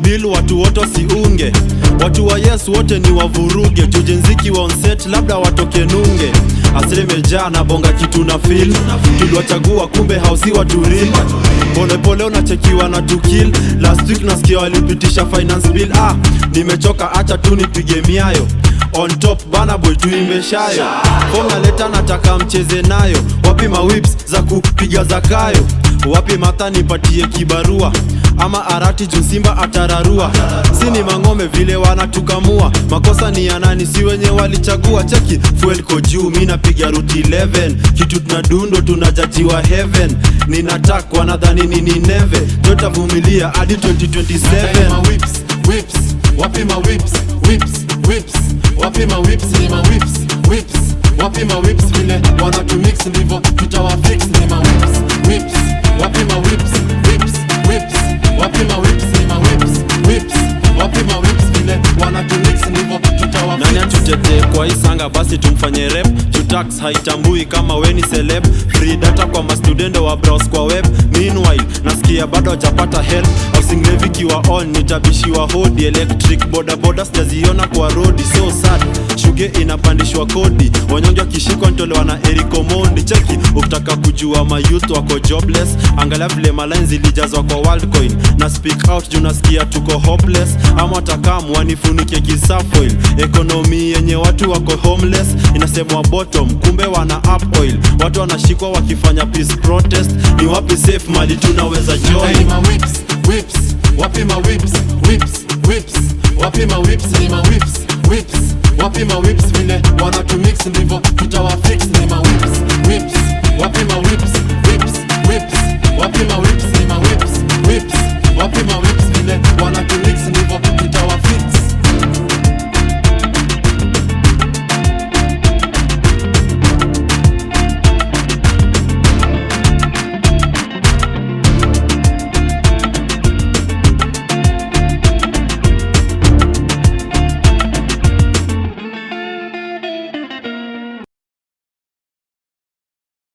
bill watu wote wasiunge watu wa yes wote ni wavuruge jujenziki wa onset labda watoke nunge asilimejaa na bonga kitu na fil tuliwachagua kumbe hausi waturil polepole unachekiwa na tukil last week nasikia walipitisha finance bill ah nimechoka acha tu nipige miayo on top bana boy tuimbe shayo fom naleta nataka mcheze nayo wapi mawips za kupiga zakayo wapi mata nipatie kibarua ama arati juu simba atararua si ni mang'ome vile wanatukamua makosa ni ya nani si wenye walichagua cheki fuel ko juu mi napiga ruti 11 kitu tunadundo tunajajiwa heaven ninatak wanadhani nini neve totavumilia hadi 2027 ma whips, whips, wapi ma whips, whips, whips, wapi ma whips, ni ma whips, whips, wapi ma whips, vile wanatumix ndivyo tutawafix, ni ma whips, whips, wapi ma whips, whips, whips, wapi ma whips, ni ma whips, whips, wapi ma whips, vile wanatumix ndivyo tutawafix. nani atutetee kwa hii sanga basi tumfanye rep jutax haitambui kama weni celeb free data kwa mastudendo wa browse kwa web meanwhile nasikia bado hajapata help housing levy kiwa on nitabishiwa hodi electric bodaboda sijaziona kwa rodi so sad shuge inapandishwa kodi wanyonge wakishikwa ntolewa na Eric Omondi cheki ukitaka kujua mayouth wako jobless angalia vile malines zilijazwa kwa worldcoin na speak out juu nasikia tuko hopeless ama watakamu wanifunike kisafoil ekonomi yenye watu wako homeless inasemwa bottom kumbe wana up oil watu wanashikwa wakifanya peace protest ni wapi safe mali tunaweza Hey, join ma whips, whips, wapi ma whips, whips, whips, wapi ma whips, ni ma whips, whips, wapi ma whips, vile wanatumix ndivyo tutawafix, ni ma whips, whips, wapi ma